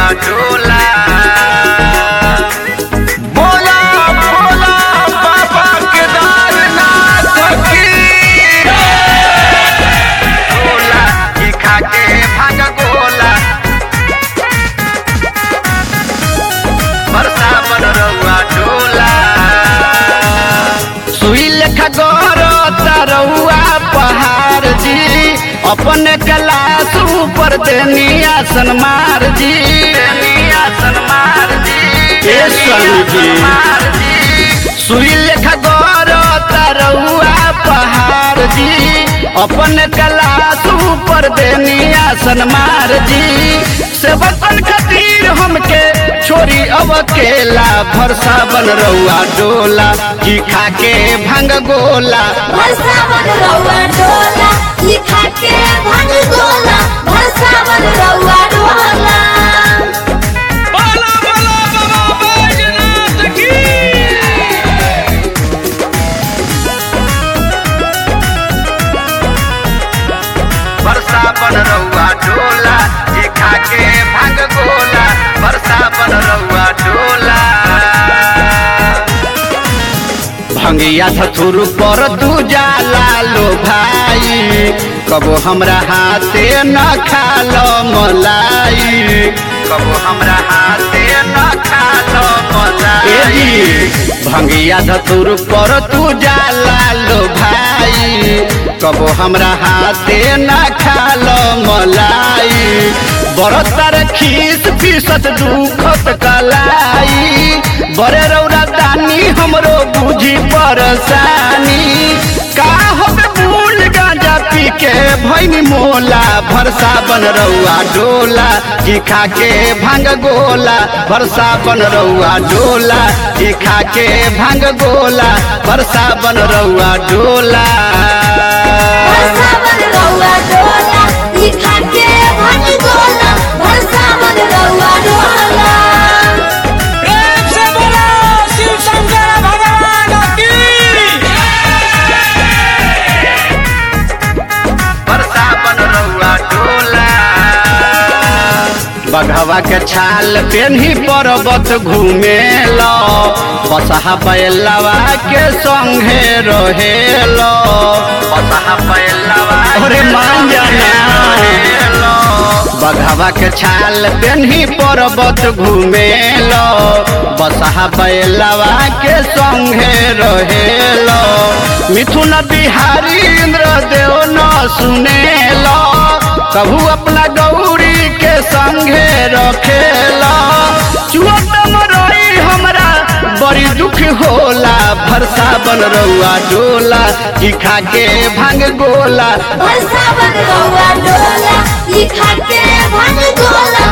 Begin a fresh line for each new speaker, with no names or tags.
डोला बोला बोला बाबा केदारनाथ की डोला की खाके भांग गोला बरसा बन रउआ डोला सुई लेखा गौर तरौआ पहाड़ जी अपने कलास ऊपर देनी आसन मार जी देनी आसन मार जी ए स्वामी जी सुई लेखा गौर तरौआ पहाड़ जी अपने कलास ऊपर देनी आसन मार जी सेवकन खातिर हमके छोरी अब केला भरसा बन रउआ डोला की खाके भंग गोला
भरसावन रउआ डोला लिखा के भंग गोला भरसावन रउआ डोला
बोला बोला बाबा बैजनाथ की
बरसा बन रउआ डोला की खाके भंग गोला बरसा बन रउआ डोला भंगिया धथुर पर दू जाला लो भाई कबो हमरा हाथे न खालो मलाई कबो हमरा हाथे न खालो मलाई भंगिया धतुर पर तू जाला लो भाई कबो हमरा हाथे न खालो मलाई बरतर खीस फीसत दुखत कलाई बड़े रौरा दानी हमरो बुझी परसानी का होबे मूल गांजा पी के भैनी मोला भरसा बन रउआ डोला की खा के भांग गोला भरसा बन रउआ डोला की खा के भांग गोला भरसा बन रउआ डोला
भरसावन रउआ डोला लिखा के भंग गोला भरसावन रउआ डोला
प्रेम से बोलो शिव शंकर भगवान की
बरसा बन रउआ डोला बघवा के छाल पेन्ही पर्वत घूमे लो बसहा बैलवा के संगे रहेलो बसहा बैलवा अरे मान जाना बघवा के छाल पेन्ही पर्वत घूमे लो बसहा बैलवा के संगे रहेलो मिथुन बिहारी इंद्र देव न सुनेलो कभू अपना गौरी के संगे रखेला चुअत मरई हमरा बड़ी दुख होला भरसा बन रउआ डोला की खा के भांग गोला
भरसावन रउआ डोला लिखा के भंग गोला